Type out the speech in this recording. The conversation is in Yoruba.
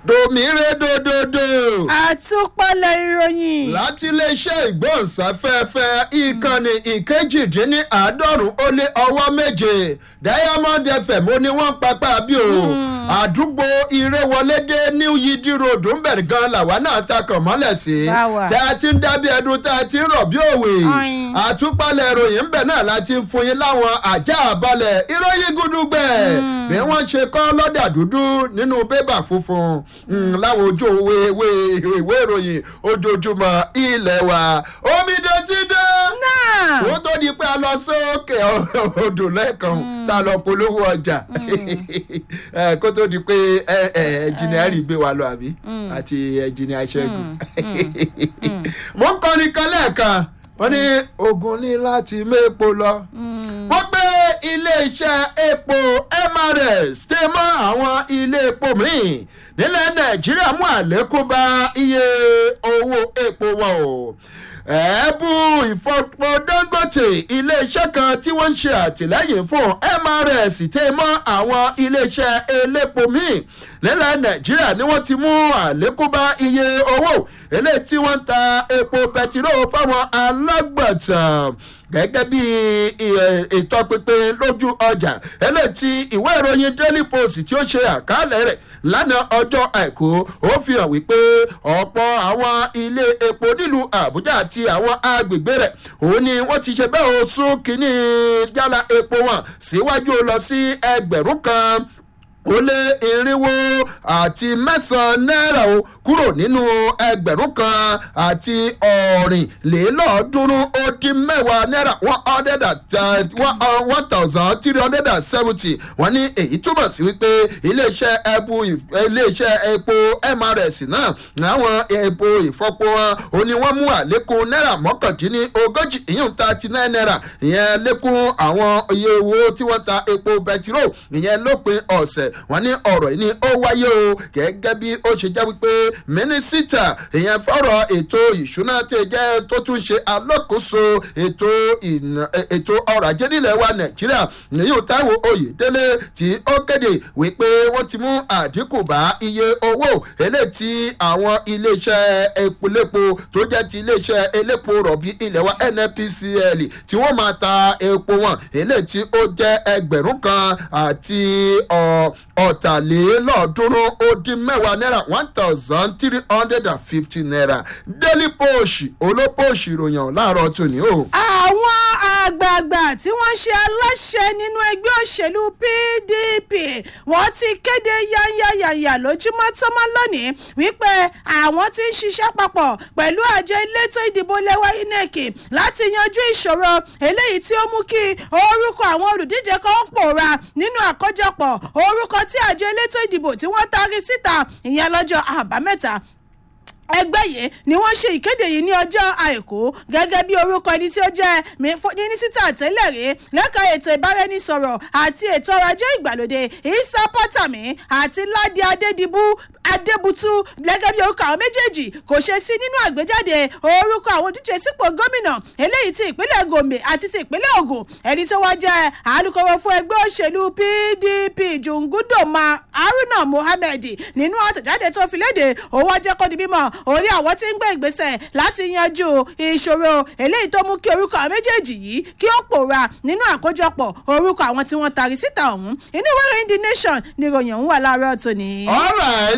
dòmíre dòdòdò. àtúpalẹ̀ ìròyìn. láti iléeṣẹ́ ìgbóhùnsáfẹ́fẹ́ ìkànnì ìkejìdínláàádọ́rùn ó lé ọwọ́ méje diamond fm ó ní wọ́n papá bí o àdúgbò ìrẹ́wọlédé new yidi road ń bẹ̀rẹ̀ gan làwa náà ta kàn mọ́lẹ̀ sí Báwa. tá a ti ń dábí ẹdun tá a ti ń rọ̀ bí òwe Ọ̀yin. àtúpalẹ̀ ìròyìn ń bẹ̀ náà láti ń fún yín láwọn àjá àbalẹ̀ ìròyìn gúdúgbẹ̀ bí wọ́n ṣe kọ́ lọ́dà dúdú nínú bébà funfun mm, láwọn ojú ìwé ìwé ìwé ìròyìn ojoojúmọ́ ilẹ̀ wa omidan ti dé náà ó tó di pé a lọ sókè odò lẹ́ẹ̀kan tá a lọ polówó ọjà Eh, kó tó di pé ẹnjìnìárì gbé wa lọ àbí àti ẹnjìnìá ṣẹ́gun mo ń kọrin kan lẹ́ẹ̀kan wọ́n ní ogun ní láti mépo lọ wọ́n gbé iléeṣẹ́ epo mrs tẹ mọ́ àwọn ilé epo míì nílẹ̀ nàìjíríà mú àlékún bá iye owó epo wọn o ẹ̀ẹ́bù ìfọ̀pọ̀ dangote iléeṣẹ́ kan tí wọ́n ń ṣe àtìlẹ́yìn fún mrs tẹ mọ́ àwọn iléeṣẹ́ elépo míì nílẹ̀ nàìjíríà ni wọ́n ti mú àlékún bá iye owó eléyìí tí wọ́n ń ta epo pẹtiró fáwọn alágbàtà gẹ́gẹ́ bí ì- ìtọpinpin lójú ọjà eléyìí tí ìwé ìròyìn daily post tí ó ṣe àkàálẹ̀ rẹ̀ lánàá ọjọ́ àìkú ó fi hàn wípé ọ̀pọ̀ àwọn ilé epo nílùú àbújá àti àwọn agbègbè rẹ̀ òun ni wọ́n ti ṣe bẹ́ẹ̀ o sún kínní jálá epo wọn síwájú lọ sí ẹgbẹ̀rún kan ó lé irinwó àti mẹ́sàn-án náírà o kúrò nínú ẹgbẹ̀rún kan àti ọ̀rìnlélọ́ọ̀ọ́dúnrún ó dín mẹ́wàá náírà one hundred and one thousand three hundred and seventy wọ́n ní èyí túmọ̀ sí wípé iléeṣẹ́ ẹbu iléeṣẹ́ epo mrs náà àwọn epo ìfọpo wọn ò ní wọ́n mú àlékún náírà mọ́kàndínní ogójì ìyún thirty nine náírà ìyẹn lékún àwọn iye owó tí wọ́n ta epo bẹtiró ìyẹn lópin ọ̀sẹ̀ wọ́n ní ọ̀rọ̀ yìí ni ó wáyé o gẹ́gẹ́ bí ó ṣe jẹ́ wípé mínísítà ìyẹn fọ́rọ̀ ètò ìṣúná tẹ̀ jẹ́ tó tún ṣe alákòóso ètò ìná- ètò ọrọ̀ ajé nílẹ̀ wa nàìjíríà èyí ò táwọn oyèdélé tí ó kéde wípé wọ́n ti mú àdínkù bá iye owó eléyìí tí àwọn iléeṣẹ́ epolépo tó jẹ́ ti iléeṣẹ́ elépo rọ̀bì ilẹ̀ wa nnpcl tí wọ́n máa ta epo wọn eléyìí tí ó jẹ́ ẹgbẹ̀rún kan àti ọ̀- ọ̀tàlélọ́ọ̀ọ́dúnrún ó dín mẹ́wàá náírà one thousand three hundred and fifty naira daily post olópost ìròyìn láàárọ̀ tòní o. àwọn àgbààgbà tí wọ́n ṣe aláṣẹ nínú ẹgbẹ́ òṣèlú pdp wọ́n ti kéde yányáyàyà lójúmọ́ tọ́mọ́ lónìí wípé àwọn ti ń ṣiṣẹ́ papọ̀ pẹ̀lú àjọ elétò ìdìbò lẹ́wà inec láti yanjú ìṣòro eléyìí tí ó mú kí orúkọ àwọn olùdíje kan ń pòórá nínú àkójọpọ̀ orúkọ tí àjọ elétò ìdìbò tí wọ́n taari síta ìyẹn lọ́jọ́ àbámẹ́ta ẹgbẹ́ yìí ni wọ́n ṣe ìkéde yìí ní ọjọ́ àìkú gẹ́gẹ́ bí orúkọ ẹni tí ó jẹ́ mínísítà tẹ́lẹ̀ rí lẹ́ka ètò ìbáraẹnisọ̀rọ̀ àti ètò ọrọ̀ ajé ìgbàlódé isa pọ́tàmí àti ládì adédìbú adébútú gẹ́gẹ́ bí orúkọ àwọn méjèèjì kò ṣe sí nínú àgbéjáde orúkọ àwọn òdíje sípò gómìnà eléyìí ti ìpínlẹ̀ gombe àti ti ìpínlẹ̀ ogun ẹni tó wá jẹ́ alūkkóró fún ẹgbẹ́ òṣèlú pdp jungudoma haruna mohammed nínú àtẹ̀jáde tó fi léde òun wá jẹ́ kó di bímọ orí àwọn tí ń gbé ìgbésẹ̀ láti yanjú ìṣòro eléyìí tó mú kí orúkọ àwọn méjèèjì yìí kí ó pòórá nínú àkójọpọ̀ orúkọ àwọn tí wọ́n tari síta ọ̀hún inú ìwé ìròyìn the nation ni ìròyìn ọ̀hún wà láàárọ̀ tòní. all right